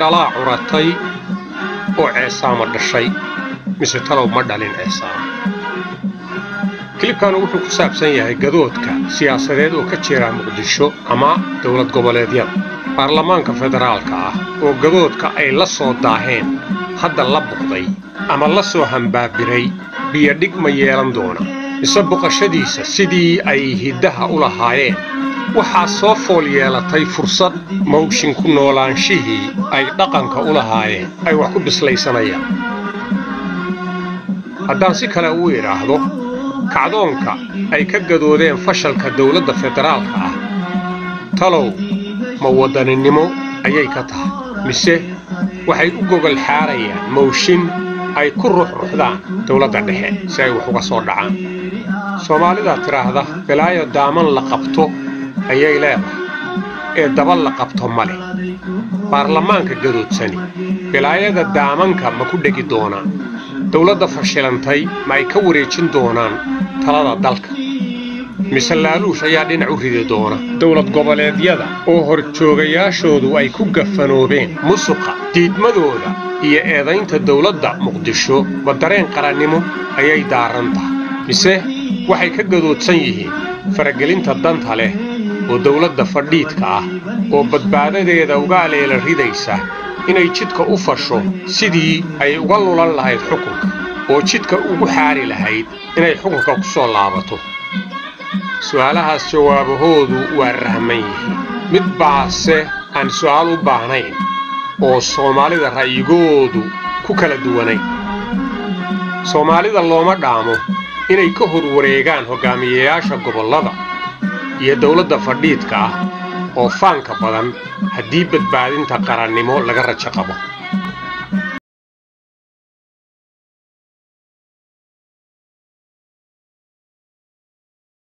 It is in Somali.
kalaa curatay oo ceesaama dhashay mise talow ma dhalin ceesaama kilibkanu wuxuu ku saabsan yahay gadoodka siyaasadeed oo ka jira muqdisho ama dowlad goboleedyada baarlamaanka federaalka ah oo gadoodka ay la soo daaheen hadda la buqday ama la soo hambaabiray biyodhig ma yeelan doona mise boqashadiisa sidii ay hiddaha u lahaayeen waxaa soo fool yeelatay fursad mawshin ku noolaanshihii ay dhaqanka u lahaayeen ay wax ku bislaysanayaan haddaan si kale u idhaahdo kacdoonka ay ka gadoodeen fashalka dowladda federaalka ah talow ma waddaninimo ayay ka tahay mise waxay u gogol xaarayaan mawshin ay ku ruxruxdaan dowladda dhexe si ay wax uga soo dhacaan soomaalidaa tidhaahda bilaayo daaman la qabto ayay leedahay ee daba la qabto ma leh baarlamaanka gadoodsani bilaayada daamanka ma ku dhegi doonaan dowladda fashilantay ma ay ka wareejin doonaan talada dalka mise laaluush ayaa dhinac u ridi doona dowlad goboleedyada oo horjoogayaashoodu ay ku gafanoobeen musuqa diidmadooda iyo eedaynta dowladda muqdisho ma dareen qarannimo ayay daaran tahay mise waxay ka gadoodsan yihiin faragelinta danta leh oo dowladda fadhiidka ah oo badbaadadeeda uga aleela ridaysa inay jidka u fasho sidii ay uga lulan lahayd xukunka oo jidka ugu xaari lahayd inay xukunka ku soo laabato su'aalahaas jawaabahoodu waa rahman yihiin mid baase aan su'aal u baahnayn oo soomaalida ra'yigoodu ku kala duwanayn soomaalida looma dhaamo inay ka hor wareegaan hoggaamiyeyaasha gobollada iyo dowladda fadhiidka ah oo faanka badan haddii badbaadinta qarannimo laga rajo qabo